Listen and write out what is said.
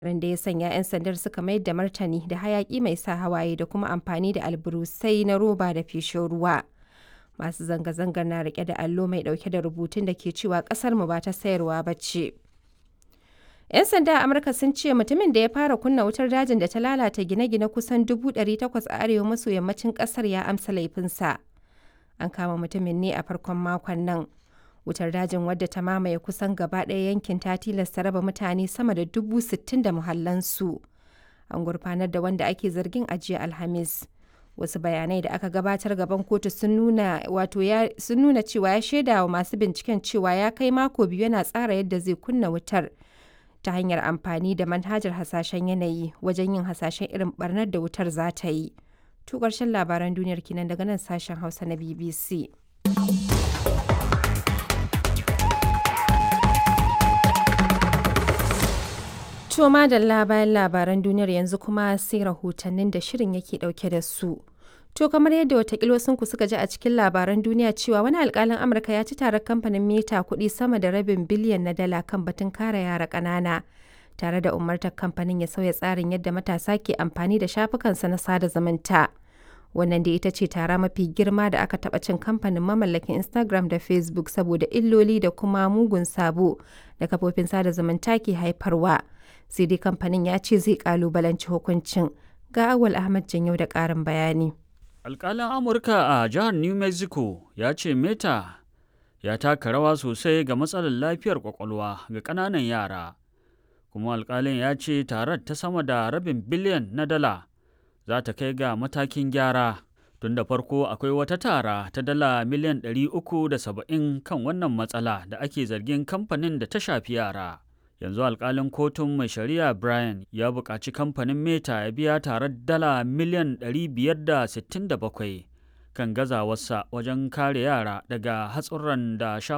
da ya sanya 'yan sandar suka mayar da martani da hayaki mai sa hawaye da kuma amfani da alburusai na roba da feshin ruwa. Masu zanga-zangar na rike da allo mai dauke da rubutun da ke cewa kasar mu ba ta sayarwa ba ce. 'Yan sanda a Amurka sun ce mutumin da ya fara kunna wutar dajin da ta lalata gine-gine kusan 800 a arewa maso yammacin kasar ya amsa laifinsa. An kama mutumin ne a farkon makon nan. Wutar dajin wadda ta mamaye kusan gaba ɗaya yankin ta tilasta raba mutane sama da dubu sittin da muhallansu. An gurfanar da wanda ake zargin a jiya Alhamis. Wasu bayanai da aka gabatar gaban kotu sun nuna wato ya sun nuna cewa ya shaida wa masu binciken cewa ya kai mako biyu yana tsara yadda zai kunna wutar ta hanyar amfani da manhajar hasashen yanayi wajen yin hasashen irin barnar da wutar za ta yi. To ƙarshen labaran duniyar kinan daga nan sashen Hausa na BBC. To madalla bayan labaran duniyar yanzu kuma sai rahotannin da shirin yake dauke da su. To kamar yadda watakila ku suka ji a cikin labaran duniya cewa wani alkalin Amurka ya ci tarar kamfanin Meta kuɗi sama da rabin biliyan na dala kan batun kare yara ƙanana. Tare da umartar kamfanin ya sauya tsarin yadda matasa ke amfani da shafukansa na sada zumunta. Wannan da ita ce tara mafi girma da aka taɓa cin kamfanin mamallakin Instagram da Facebook saboda illoli da kuma mugun sabo da kafofin sada zumunta ke haifarwa. Sai dai kamfanin ya ce zai kalubalanci hukuncin. Ga Awal Ahmad Janyau da ƙarin bayani. Alƙalin Amurka a jihar New Mexico ya ce Meta ya taka rawa sosai ga matsalar lafiyar kwakwalwa ga ƙananan yara. Kuma alƙalin ya ce tarar ta sama da rabin biliyan na dala za ta kai ga matakin gyara. Tun da farko akwai wata tara ta dala miliyan 370 kan wannan matsala da ake zargin kamfanin da ta shafi yara. yanzu alkalin kotun mai shari'a brian ya buƙaci kamfanin meta ya biya tare dala miliyan 567 kan gazawarsa wajen kare yara daga hatsuran da